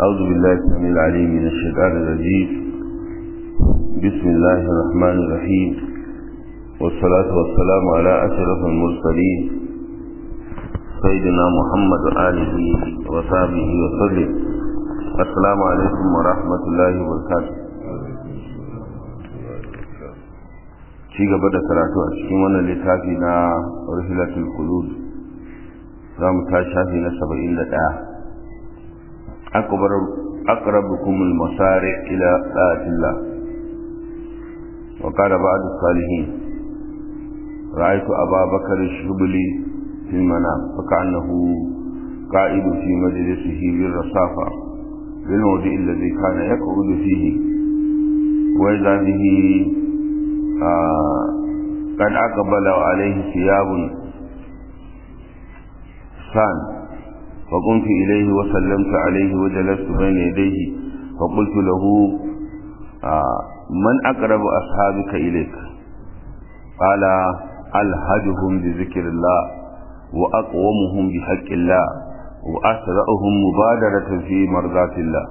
أعوذ بالله السميع العليم من الشيطان الرجيم بسم الله الرحمن الرحيم والصلاة والسلام على أشرف المرسلين سيدنا محمد وآله وصحبه وسلم السلام عليكم ورحمة الله وبركاته ci gaba da karatu a cikin wannan littafi na rahilatul qulub za mu ta shafi na saba'in da ɗaya أقربكم المسارع إلى طاعة الله وقال بعض الصالحين رأيت أبا بكر الشبلي في المنام فكأنه قائد في مجلسه بالرصافة بالموضع الذي كان يقعد فيه وإذا به آه قد أقبل عليه ثياب سان فقمت إليه وسلمت عليه وجلست بين يديه فقلت له آه من أقرب أصحابك إليك قال ألهجهم بذكر الله وأقومهم بحق الله وأسرعهم مبادرة في مرضات الله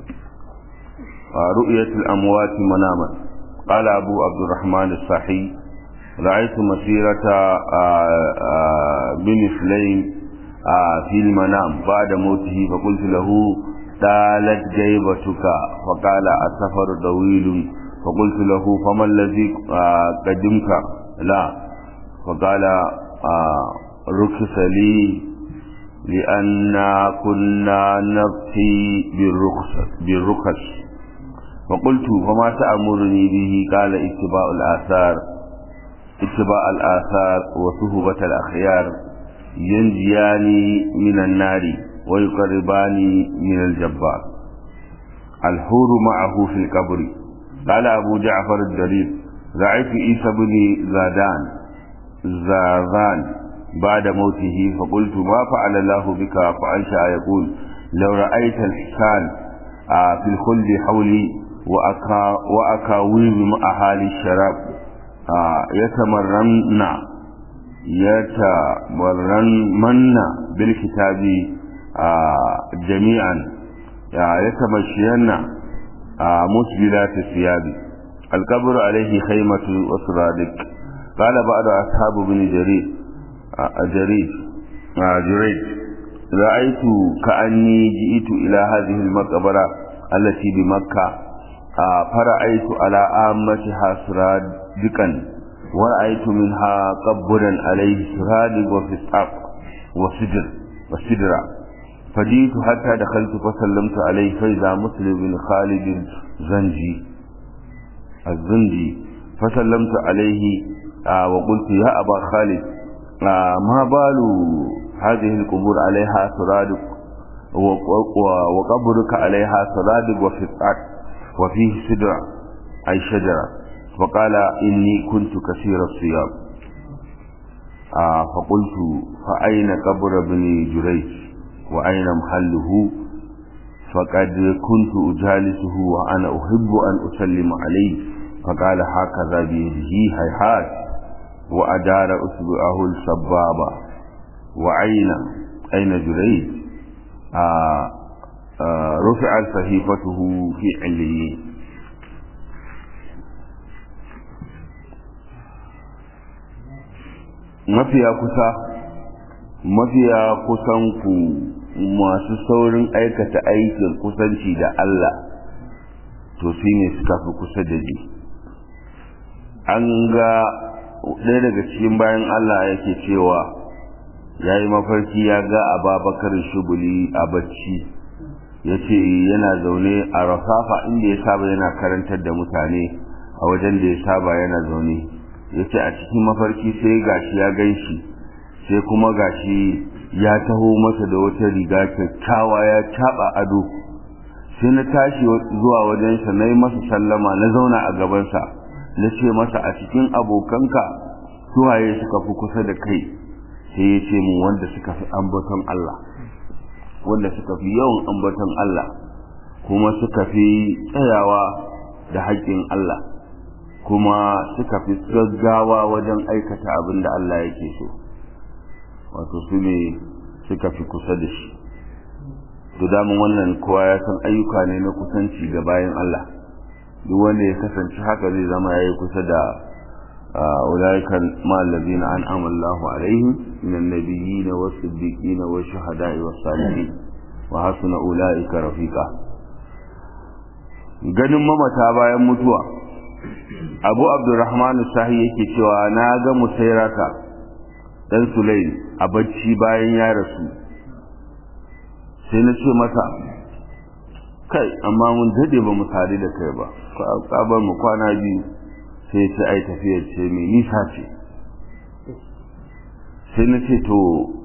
آه رؤية الأموات مناما قال أبو عبد الرحمن الصحي رأيت مسيرة آه بمثلين في المنام بعد موته فقلت له طالت جيبتك فقال السفر طويل فقلت له فما الذي قدمك لا فقال رخص لي لأن كنا نبقي بالرخص بالرخص فقلت فما تأمرني به قال اتباع الآثار اتباع الآثار وصحبة الأخيار ينجيان من النار ويقربان من الجبار الحور معه في القبر قال أبو جعفر الدليل رأيت عيسى بن زادان زاذان بعد موته فقلت ما فعل الله بك فأنشأ يقول لو رأيت الحسان في الخلد حولي وأكا وأكاويب مع أهالي الشراب يتمرن يتمرن بالكتاب جميعا يتمشين مسبلات الثياب القبر عليه خيمة وسرادق قال بعض أصحاب بن جرير جرير جريج رأيت كأني جئت إلى هذه المقبرة التي بمكة فرأيت على آمتها سرادقا ورأيت منها قبرا عليه سرادق وفسق وسدر وسدرا فجئت حتى دخلت فسلمت عليه فإذا مسلم بن خالد الزنجي الزنجي فسلمت عليه آه وقلت يا أبا خالد آه ما بال هذه القبور عليها سرادق وقبرك عليها سرادق وفسق وفيه سدر أي شجرة وقال إني كنت كثير الصيام آه فقلت فأين قبر ابن جريج وأين محله فقد كنت أجالسه وأنا أحب أن أسلم عليه فقال هكذا بيده هيهات وأدار أسبوعه السبابة وأين أين جريج آه آه رفعت صحيفته في عليين mafiya kusa mafiya kusan ku masu saurin aikata aikin kusanci da Allah to su ne suka fi kusa da ji an ga ɗaya daga cikin bayan Allah yake cewa ya yi mafarki ya ga ababakar shubuli a bacci ya ce yana zaune a rafafa inda ya saba yana karantar da mutane a wajen da ya saba yana zaune ya ce a cikin mafarki sai gashi ya gan shi sai kuma gashi ya taho masa da wata riga kyakkyawa ya caɓa ado sai na tashi zuwa wajensa na yi masa sallama na zauna a gabansa na ce masa a cikin abokanka suwaye suka fi kusa da kai sai ya ce mun wanda suka fi ambaton Allah wanda suka fi yawan ambaton Allah kuma suka fi tsayawa da haƙƙin Allah kuma suka fi gaggawa wajen aikata abin da Allah yake so wato su ne suka fi kusa da shi to damun wannan kowa ya san ayyuka ne na kusanci ga bayan Allah duk wanda ya kasance haka zai zama yayi kusa da أولئك مع الذين أنعم الله عليهم من النبيين والصديقين والشهداء والصالحين وحسن أولئك رفيقا ganin mamata bayan mutuwa abu abdurrahman sahi yake cewa na ga musairata dan sulaim a bacci bayan ya rasu sai na ce masa kai amma mun dade ba mu sadu da kai ba ka bar mu kwana biyu sai ce ai tafiyar ce mai nisa ce sai na ce to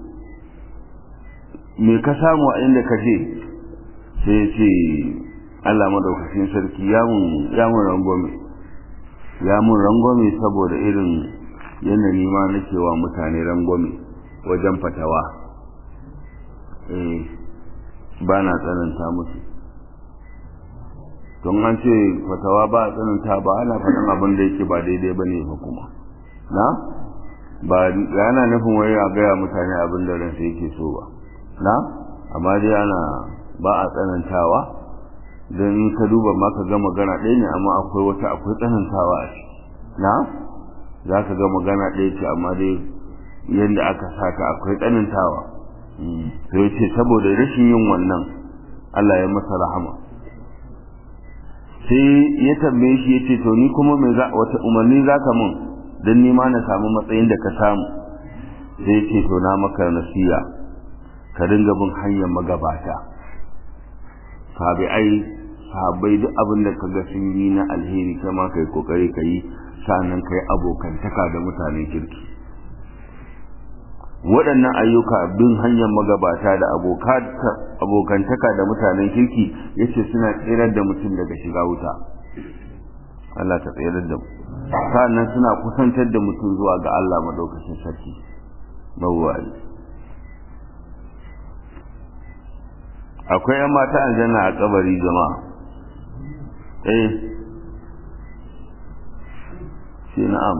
me ka samu a inda ka je sai ya ce Allah madaukakin sarki ya mun rangwame ya mun rangwame saboda irin yanayi ma nake wa mutane rangwame wajen fatawa eh ba na tsananta musu don an ce fatawa ba a tsananta ba ana faɗin abin da yake ba daidai ba ne ba kuma na ba yana nufin wai a gaya mutane abin da ransa yake so ba na amma dai ana ba a tsanantawa don in ka duba ma ka ga magana ɗaya ne amma akwai wata akwai tsanantawa a ciki na za ka ga magana ɗaya ce amma dai yadda aka saka akwai tsanantawa to yace saboda rashin yin wannan Allah ya masa rahama sai ya tambaye shi yace to ni kuma me za wata umarni zaka mun dan ni ma na samu matsayin da ka samu sai yace to na maka nasiya ka dinga bin hanyar magabata ai sahabbai duk abin da kaga sun yi na alheri kai ma kai kokari kai sannan kai abokantaka da mutanen kirki waɗannan ayyuka bin hanyar magabata da abokantaka da mutanen kirki yace suna tsirar da mutum daga shiga wuta Allah ta tsirar da mu sannan suna kusantar da mutum zuwa ga Allah madaukakin sarki mawwali akwai yan mata aljanna a kabari jama'a eh shi na'am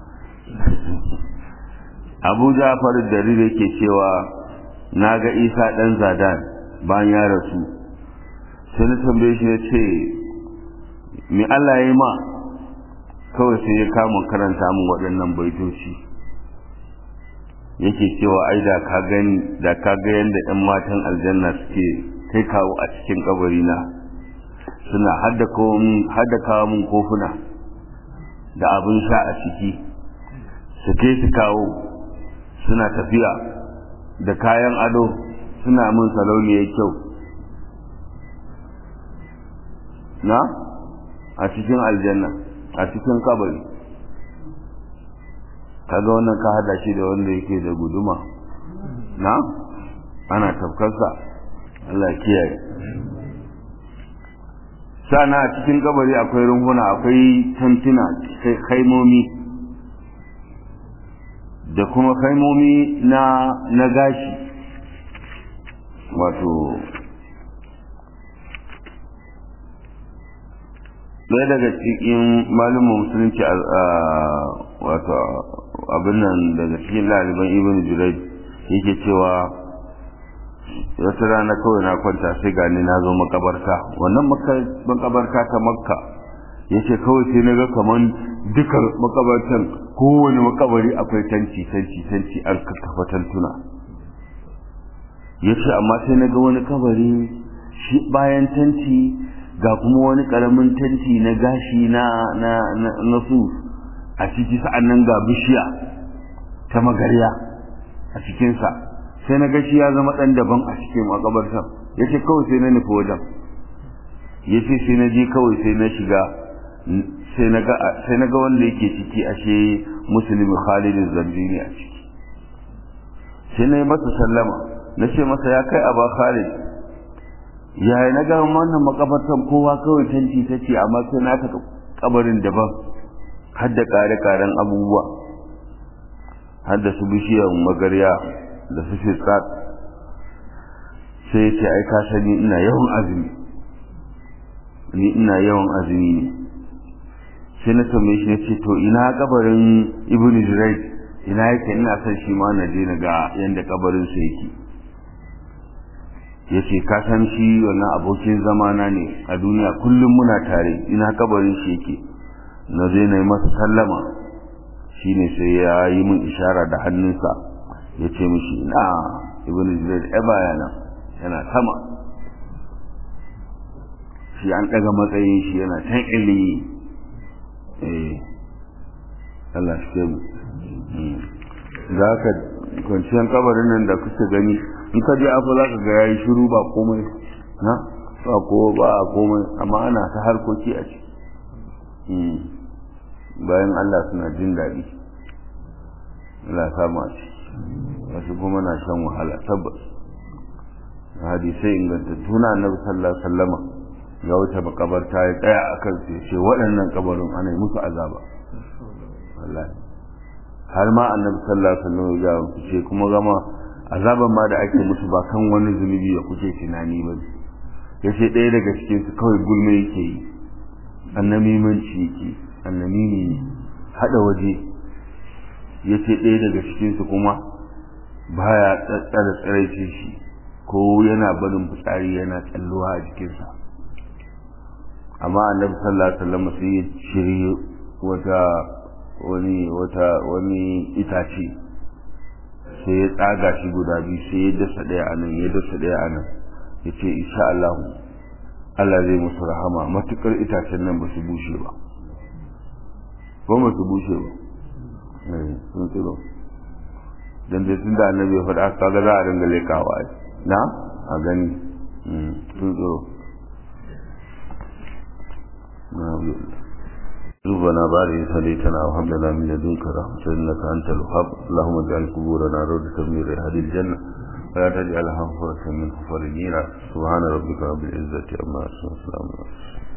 abu jafar jarir yake cewa na ga isa ɗan zadan bayan ya rasu sai na tambaye shi ya ce me allah ya yi ma kawai sai ya kama karanta min waɗannan baitoci yake cewa ai da ka gani da ka ga yadda 'yan matan aljanna suke kai kawo a cikin kabarina suna hadda kawo min kofuna da abin sha a ciki su kai su kawo suna tafiya da kayan ado suna min salauniyar kyau na a cikin aljanna a cikin kabari kaga wannan ka hada shi da wanda yake da guduma na ana tafkarsa Allah kiyaye sana a cikin kabari akwai runhuna akwai tantuna kaimomi da kuma kaimomi na na gashi wato ɗaya daga cikin malumin musulunci wato abin nan daga cikin laliban ibn jurai yake cewa wata rana kawai na kwanta sai gani na zo makabarta wannan makabarta ta makka ya ce kawai sai na ga kaman duka makabartan kowane makabari akwai tanci tanci tanci an kakkafa tantuna ya ce amma sai na ga wani kabari shi bayan tanci ga kuma wani karamin tanti na gashi na na na su a ciki sa'an nan ga bishiya ta magarya a cikinsa sai na gashi ya zama ɗan daban a cikin makabartan ya ce kawai sai na nufi wajen ya ce sai na je kawai sai na shiga sai na ga wanda yake ciki ashe musulmi khalidin zambini a ciki sai na yi masa sallama na ce masa ya kai aba khalid yaya na ga wannan makabartan kowa kawai tanti ta ce amma sai na ta kabarin daban har da kare-karen abubuwa har da su bishiyar magarya da su fiskat sai ya ce ai ka sani ina yawan azumi ni ina yawan azumi ne sai na tambaye shi ce to ina kabarin ibn Jurayj ina yake ina son shi ma na je na ga yanda kabarin sa yake ya ce ka san shi wannan abokin zamana ne a duniya kullum muna tare ina kabarin shi yake na zai na yi masa sallama shi ne sai ya yi min ishara da hannunsa ya ce mishi na ibn zubair ya baya nan yana sama shi an ɗaga matsayin shi yana can iliyi eh Allah shi ke mu za ka kwanciyar kabarin nan da kuka gani in ka je afa za ka ga yayi shiru ba komai na ba ko ba a komai amma ana ta harkoki a ciki bayan Allah suna jin daɗi Allah samu a ciki wasu kuma na shan wahala tabbas hadisai ingantattu na annabi sallallahu alaihi wasallama ya wuce makabarta ya tsaya akan sai ce waɗannan kabarin ana yi musu azaba wallahi har ma annabi sallallahu alaihi wasallam ya ce kuma gama azaban ma da ake musu ba kan wani zunubi da kuke tunani ba ya ce ɗaya daga cikin su kawai gulme yake yi annabi manci yake annabi ne haɗa waje ya ce ɗaya daga cikin su kuma baya tsara tsaraice shi ko yana barin fitsari yana tsalluwa a jikinsa amma annabi sallallahu alaihi wasallam sai ya shirye wata wani wata wani itace sai ya tsaga shi guda biyu sai ya dasa ɗaya a nan ya dasa ɗaya a nan ya ce insha Allah Allah zai musu rahama matukar itacen nan ba su bushe ba ko ba su bushe ba sun tsiro dan dai tun da annabi ya faɗa kaga za a ringa lekawa na a gani sun tsiro ربنا بارك هديتنا وهب لنا من لدنك رحمة إنك أنت الوهاب اللهم اجعل قبورنا روضة من رياض الجنة ولا تجعلها حفرة من حفر النيرة سبحان ربك رب العزة عما يصفون وسلام على